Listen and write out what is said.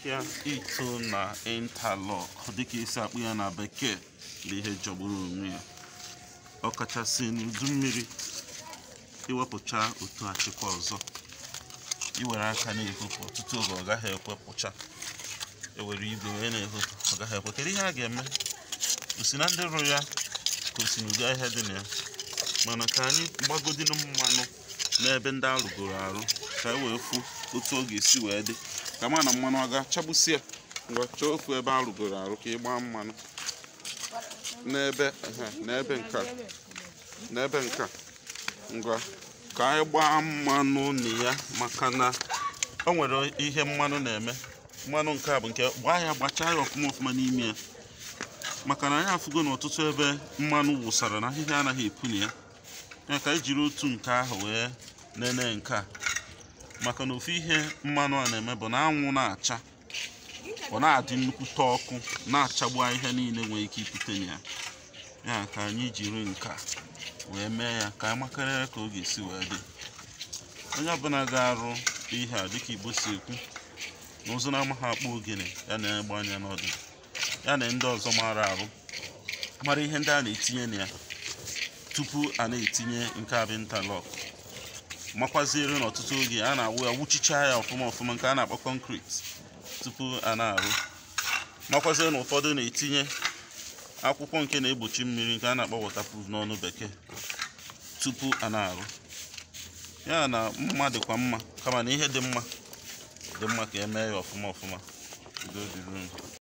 ahịa ito na interlock dịka esi akpụ ya na bekee bụ ihe jọgburu onwe ya ọkachasị n'udu mmiri iwepụcha otu achịkwa ọzọ iwere aka na-ehopụ ọtụtụ oge ọ gaghị ekwepụcha ewere igwe wee na-ehopụ ọ gaghị ekwe kedu ihe a ga-eme osi na ndị rụrụ ya ka o si n'ụdị ahịa dị na ya mana ka anyị gbagodinu mmanụ n'ebe ndị arụgoro arụ ka e wee fụ otu ọ ga-esi wee dị ka ma na mmanụ a ga-achagbusi ya ngwa chọọ ofu ebe arụgoro arụ ka ị gbaa mmanụ n'ebe ehe, n'ebe nka n'ebe nka ngwa ka anyị gbaa mmanụ na ya maka na o nwere ihe mmanụ na-eme mmanụ nke a bụ nke gbaa ya gbachaa ya ọfụma ọfụma n'ime ya maka na anyị afụgo n'ọtụtụ ebe mmanụ wụsara na ahịhịa anaghị epu na ya ya ka anyị jiri otu nke ahụ wee nene nke a maka na ofu ihe mmanụ a na-eme bụ na anwụ na-acha ọ na-adị nnukwute ọkụ na-achagbu ahịhịa niile nwere ike ipute na ya ya ka anyị jiri nke a wee mee ya ka anyị makarịa ka ọ ga-esi wee dị onye ọbụla ga-arụ ihe a dịka igbo si ekwu na ụzụ na-amaghị akpọ ogene ya na-egbe anya n'ọdụ ya na ndị ọzọ mara arụ mara ihe ndị a na-etinye na ya tupu a na-etinye nke a bụ interlock makwaziere n'ọtụtụ oge a na-awụ ya wuchicha ya ọfụma ọfụma nke a na-akpọ concrete tupu a na-arụ makwaziere na ụfọdụ na-etinye akwụkwọ nke na-egbochi mmiri nke a na-akpọ waterproof n'ọnụ bekee tupu a na-arụ ya na mma dịkwa mma kama na ihe dị mma dị mma ka emee ya ọfụma ọfụma udo dịrị unu